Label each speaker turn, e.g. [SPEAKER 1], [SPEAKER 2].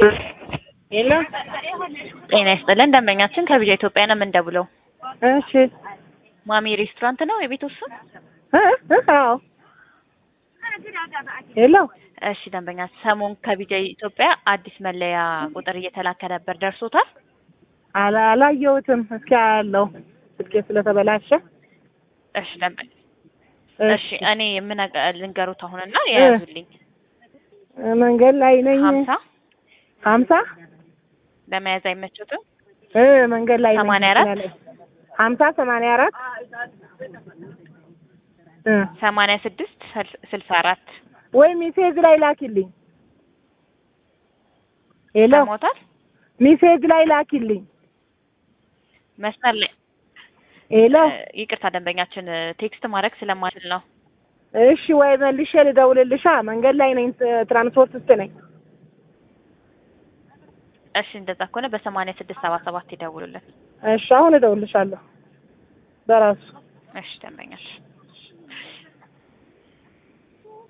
[SPEAKER 1] የለ
[SPEAKER 2] ጤና ይስጥልን ደንበኛችን ከቢጃ ኢትዮጵያ ነው የምንደውለው።
[SPEAKER 1] እሺ
[SPEAKER 2] ማሚ ሬስቶራንት ነው የቤት ስም?
[SPEAKER 1] እ እ አዎ ሄሎ
[SPEAKER 2] እሺ ደንበኛ ሰሞን ከቢጃ ኢትዮጵያ አዲስ መለያ ቁጥር እየተላከ ነበር ደርሶታል?
[SPEAKER 1] አላ አላየሁትም። እስኪ አያለሁ ስልኬ ስለተበላሸ።
[SPEAKER 2] እሺ ደንበኛ እሺ እኔ ምን ልንገሩት አሁንና የያዙልኝ
[SPEAKER 1] መንገድ ላይ ነኝ።
[SPEAKER 2] ሀምሳ
[SPEAKER 1] ሀምሳ
[SPEAKER 2] ለመያዝ አይመቸትም?
[SPEAKER 1] እ መንገድ ላይ ነኝ።
[SPEAKER 2] ሰማንያ አራት
[SPEAKER 1] ሀምሳ ሰማንያ አራት እ
[SPEAKER 2] ሰማንያ ስድስት ስልሳ አራት
[SPEAKER 1] ወይ ሜሴጅ ላይ ላኪልኝ። ሄሎ
[SPEAKER 2] ሰሞታል
[SPEAKER 1] ሜሴጅ ላይ ላኪልኝ።
[SPEAKER 2] መስመር ላይ
[SPEAKER 1] ሄሎ
[SPEAKER 2] ይቅርታ ደንበኛችን ቴክስት ማድረግ ስለማችል ነው።
[SPEAKER 1] እሺ ወይ መልሼ ልደውልልሻ። መንገድ ላይ ነኝ፣ ትራንስፖርት ውስጥ ነኝ።
[SPEAKER 2] እሺ እንደዛ ከሆነ በሰማንያ ስድስት ሰባ ሰባት ይደውሉልን።
[SPEAKER 1] እሺ አሁን እደውልልሻለሁ በራሱ
[SPEAKER 2] እሺ ደንበኛችን